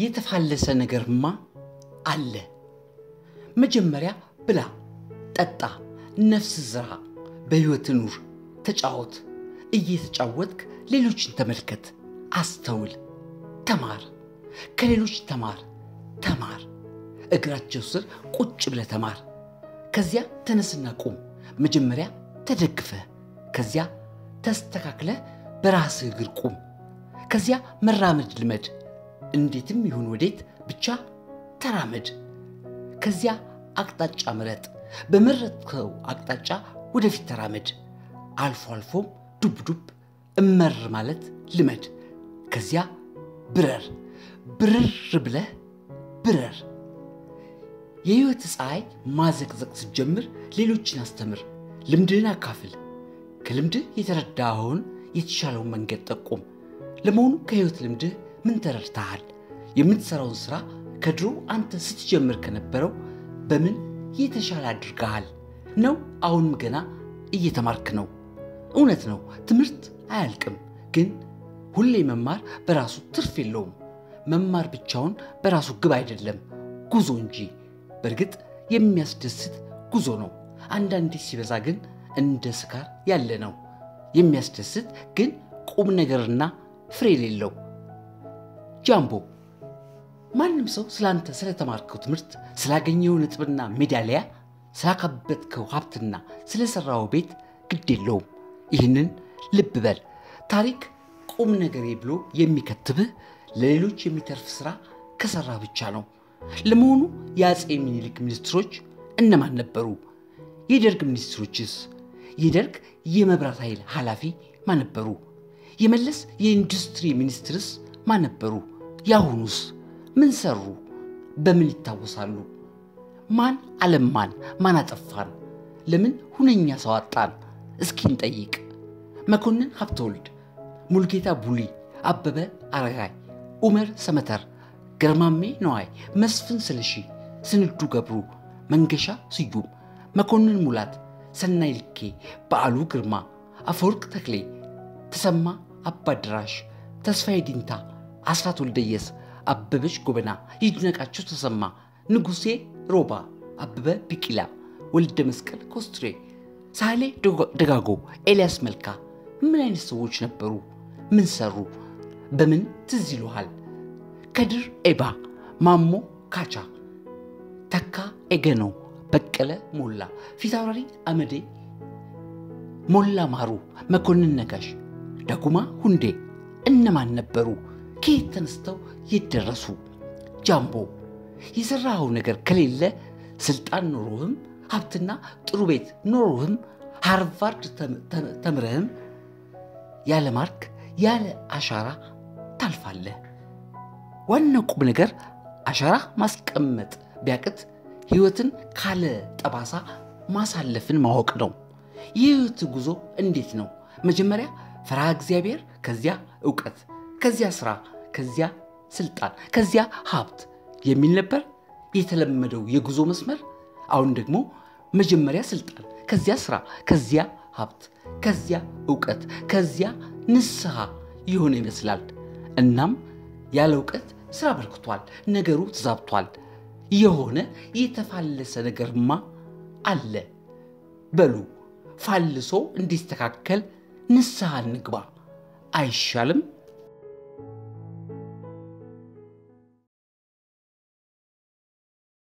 የተፋለሰ ነገርማ አለ። መጀመሪያ ብላ፣ ጠጣ፣ ነፍስ ዝራ፣ በሕይወት ኑር፣ ተጫወት። እየተጫወትክ ሌሎችን ተመልከት፣ አስተውል፣ ተማር። ከሌሎች ተማር፣ ተማር። እግራቸው ስር ቁጭ ብለህ ተማር። ከዚያ ተነስና ቁም። መጀመሪያ ተደግፈህ፣ ከዚያ ተስተካክለህ በራስህ እግር ቁም። ከዚያ መራመድ ልመድ። እንዴትም ይሁን ወዴት ብቻ ተራመድ። ከዚያ አቅጣጫ ምረጥ። በመረጥከው አቅጣጫ ወደፊት ተራመድ። አልፎ አልፎም ዱብ ዱብ እመር ማለት ልመድ። ከዚያ ብረር። ብርር ብለህ ብረር። የሕይወት ፀሐይ ማዘቅዘቅ ስትጀምር ሌሎችን አስተምር። ልምድህን አካፍል። ከልምድህ የተረዳኸውን የተሻለውን መንገድ ጠቁም። ለመሆኑ ከሕይወት ልምድህ ምን ተረድተሃል? የምትሠራውን ሥራ ከድሮ አንተ ስትጀምር ከነበረው በምን የተሻለ አድርገሃል? ነው አሁንም ገና እየተማርክ ነው? እውነት ነው፣ ትምህርት አያልቅም። ግን ሁሌ መማር በራሱ ትርፍ የለውም። መማር ብቻውን በራሱ ግብ አይደለም፣ ጉዞ እንጂ። በእርግጥ የሚያስደስት ጉዞ ነው። አንዳንዴ ሲበዛ ግን እንደ ስካር ያለ ነው። የሚያስደስት ግን ቁም ነገርና ፍሬ የሌለው። ጃምቦ ማንም ሰው ስላንተ ስለተማርከው ትምህርት፣ ስላገኘው ነጥብና ሜዳሊያ፣ ስላካበትከው ሀብትና ስለሰራው ቤት ግድ የለውም። ይህንን ልብ በል። ታሪክ ቁም ነገሬ ብሎ የሚከትብህ ለሌሎች የሚተርፍ ሥራ ከሠራ ብቻ ነው። ለመሆኑ የአፄ ሚኒሊክ ሚኒስትሮች እነማን ነበሩ? የደርግ ሚኒስትሮችስ? የደርግ የመብራት ኃይል ኃላፊ ማን ነበሩ? የመለስ የኢንዱስትሪ ሚኒስትርስ ማን ነበሩ? የአሁኑስ ምን ሰሩ? በምን ይታወሳሉ? ማን አለማን? ማን አጠፋን? ለምን ሁነኛ ሰው አጣን? እስኪ እንጠይቅ። መኮንን ሀብተወልድ፣ ሙልጌታ ቡሊ፣ አበበ አረጋይ፣ ኡመር ሰመተር፣ ገርማሜ ነዋይ፣ መስፍን ስለሺ፣ ስንዱ ገብሩ፣ መንገሻ ስዩም፣ መኮንን ሙላት፣ ሰናይ ልኬ፣ በዓሉ ግርማ፣ አፈወርቅ ተክሌ፣ ተሰማ አባድራሽ፣ ተስፋዬ ዲንታ፣ አስራት ወልደየስ፣ አበበች ጎበና፣ ይድነቃቸው ተሰማ፣ ንጉሴ ሮባ፣ አበበ ቢቂላ፣ ወልደ መስቀል ኮስትሬ፣ ሳህሌ ደጋጎ፣ ኤልያስ መልካ ምን አይነት ሰዎች ነበሩ? ምን ሰሩ? በምን ትዝ ይሉሃል? ከድር ኤባ፣ ማሞ ካቻ፣ ተካ ኤገኖ፣ በቀለ ሞላ፣ ፊታውራሪ አመዴ፣ ሞላ ማሩ፣ መኮንን ነጋሽ፣ ዳጉማ ሁንዴ እነማን ነበሩ? ከየት ተነስተው የት ደረሱ? ጃምቦ የሠራኸው ነገር ከሌለ ስልጣን ኖሮህም ሀብትና ጥሩ ቤት ኖሮህም ሃርቫርድ ተምረህም ያለ ማርክ ያለ አሻራ ታልፋለህ። ዋናው ቁም ነገር አሻራ ማስቀመጥ ቢያቅት ሕይወትን ካለ ጠባሳ ማሳለፍን ማወቅ ነው። የሕይወት ጉዞ እንዴት ነው? መጀመሪያ ፈርሃ እግዚአብሔር፣ ከዚያ እውቀት፣ ከዚያ ስራ፣ ከዚያ ስልጣን፣ ከዚያ ሀብት የሚል ነበር የተለመደው የጉዞ መስመር። አሁን ደግሞ መጀመሪያ ስልጣን፣ ከዚያ ስራ፣ ከዚያ ሀብት፣ ከዚያ እውቀት፣ ከዚያ ንስሐ የሆነ ይመስላል። እናም ያለ እውቀት ስራ በርክቷል፣ ነገሩ ተዛብቷል። የሆነ የተፋለሰ ነገርማ አለ። በሉ ፋልሶ እንዲስተካከል ንስሐ እንግባ አይሻልም?